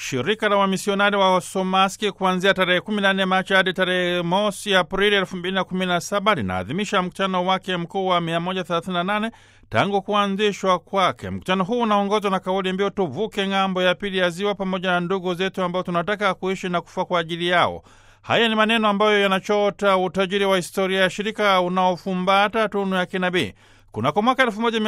Shirika la wamisionari wa Somaski kuanzia tarehe 14 Machi hadi tarehe mosi Aprili 2017 linaadhimisha mkutano wake mkuu wa 138 tangu kuanzishwa kwake. Mkutano huu unaongozwa na kauli mbiu tuvuke ng'ambo ya pili ya ziwa, pamoja na ndugu zetu ambao tunataka kuishi na kufa kwa ajili yao. Haya ni maneno ambayo yanachota utajiri wa historia ya shirika unaofumbata tunu ya kinabii. Kunako mwaka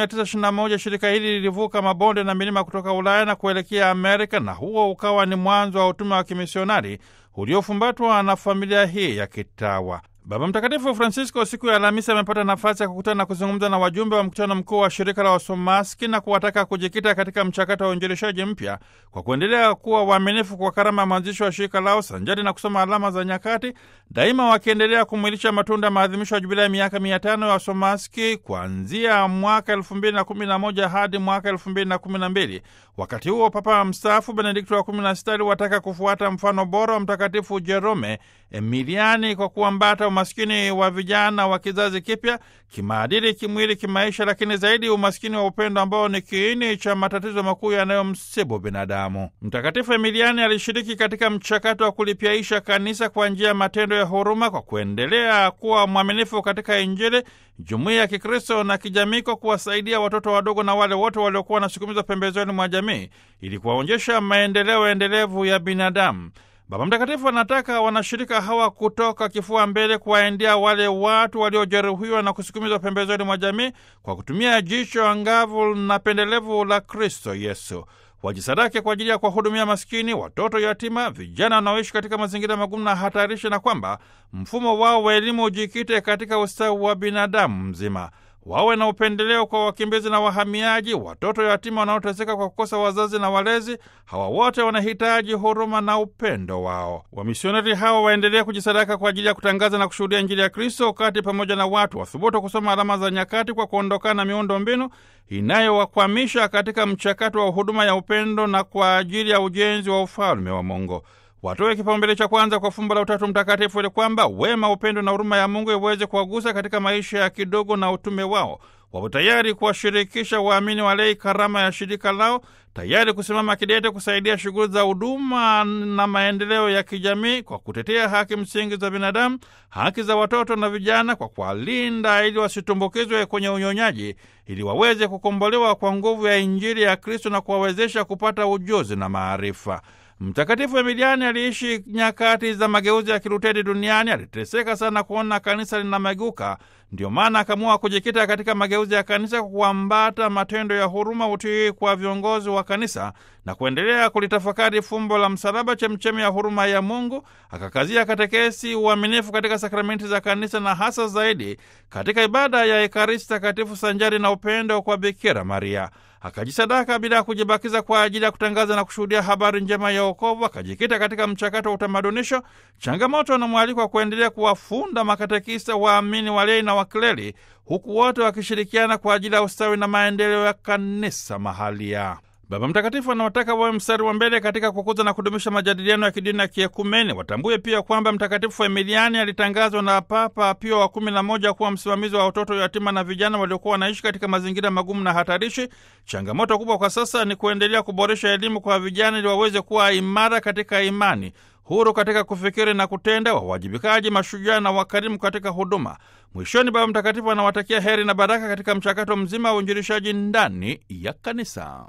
1921 shirika hili lilivuka mabonde na milima kutoka Ulaya na kuelekea Amerika, na huo ukawa ni mwanzo wa utume wa kimisionari uliofumbatwa na familia hii ya kitawa. Baba Mtakatifu Francisco siku ya Alhamisi amepata nafasi ya kukutana na kuzungumza na wajumbe wa mkutano mkuu wa shirika la Wasomaski na kuwataka kujikita katika mchakato wa uinjilishaji mpya kwa kuendelea kuwa waaminifu kwa karama ya mwanzisho wa shirika lao sanjari na kusoma alama za nyakati, daima wakiendelea kumwilisha matunda ya maadhimisho ya jubilei ya miaka mia tano ya Wasomaski kuanzia mwaka elfu mbili na kumi na moja hadi mwaka elfu mbili na kumi na mbili. Wakati huo Papa mstaafu Benedikto wa kumi na sita aliwataka kufuata mfano bora wa Mtakatifu Jerome Emiliani kwa kuambata umaskini wa vijana wa kizazi kipya kimaadili, kimwili, kimaisha, lakini zaidi umaskini wa upendo ambao ni kiini cha matatizo makuu yanayomsibu binadamu. Mtakatifu Emiliani alishiriki katika mchakato wa kulipyaisha kanisa kwa njia ya matendo ya huruma, kwa kuendelea kuwa mwaminifu katika Injili, jumuiya ya Kikristo na kijamii, kwa kuwasaidia watoto wadogo na wale wote waliokuwa wanasukumizwa pembezoni mwa jamii ili kuwaonyesha maendeleo endelevu ya binadamu. Baba Mtakatifu anataka wanashirika hawa kutoka kifua mbele kuwaendea wale watu waliojeruhiwa na kusukumizwa pembezoni mwa jamii kwa kutumia jicho angavu na pendelevu la Kristo Yesu. Wajisadake kwa ajili ya kuwahudumia maskini, watoto yatima, vijana wanaoishi katika mazingira magumu na hatarishi, na kwamba mfumo wao wa elimu ujikite katika ustawi wa binadamu mzima. Wawe na upendeleo kwa wakimbizi na wahamiaji, watoto yatima wanaoteseka kwa kukosa wazazi na walezi. Hawa wote wanahitaji huruma na upendo wao. Wamisionari hawa waendelee kujisadaka kwa ajili ya kutangaza na kushuhudia Injili ya Kristo wakati pamoja na watu wathubutu kusoma alama za nyakati kwa kuondokana na miundo mbinu inayowakwamisha katika mchakato wa huduma ya upendo na kwa ajili ya ujenzi wa ufalme wa Mungu. Watoe kipaumbele cha kwanza kwa fumbo la Utatu Mtakatifu ili kwamba wema, upendo na huruma ya Mungu iweze kuwagusa katika maisha ya kidogo na utume wao. Wapo tayari kuwashirikisha waamini walei karama ya shirika lao, tayari kusimama kidete kusaidia shughuli za huduma na maendeleo ya kijamii kwa kutetea haki msingi za binadamu, haki za watoto na vijana, kwa kuwalinda ili wasitumbukizwe kwenye unyonyaji, ili waweze kukombolewa kwa nguvu ya Injili ya Kristo na kuwawezesha kupata ujuzi na maarifa. Mtakatifu Emiliani aliishi nyakati za mageuzi ya Kiluteri duniani. Aliteseka sana kuona kanisa linameguka, ndio maana akaamua kujikita katika mageuzi ya kanisa kwa kuambata matendo ya huruma, utii kwa viongozi wa kanisa na kuendelea kulitafakari fumbo la msalaba, chemchemi ya huruma ya Mungu. Akakazia katekesi, uaminifu katika sakramenti za kanisa na hasa zaidi katika ibada ya Ekaristi Takatifu sanjari na upendo kwa Bikira Maria. Akajisadaka bila ya kujibakiza kwa ajili ya kutangaza na kushuhudia habari njema ya wokovu. Akajikita katika mchakato wa utamadunisho, changamoto na mwaliko wa kuendelea kuwafunda makatekista, waamini, walei na wakleri, huku wote wakishirikiana kwa ajili ya ustawi na maendeleo ya kanisa mahalia. Baba Mtakatifu anawataka wawe mstari wa mbele katika kukuza na kudumisha majadiliano ya kidini na kiekumeni. Watambue pia kwamba Mtakatifu Emiliani alitangazwa na Papa Pio wa kumi na moja kuwa msimamizi wa watoto yatima na vijana waliokuwa wanaishi katika mazingira magumu na hatarishi. Changamoto kubwa kwa sasa ni kuendelea kuboresha elimu kwa vijana ili waweze kuwa imara katika imani huru katika kufikiri na kutenda, wawajibikaji, mashujaa na wakarimu katika huduma. Mwishoni, Baba Mtakatifu anawatakia heri na baraka katika mchakato mzima wa uinjilishaji ndani ya kanisa.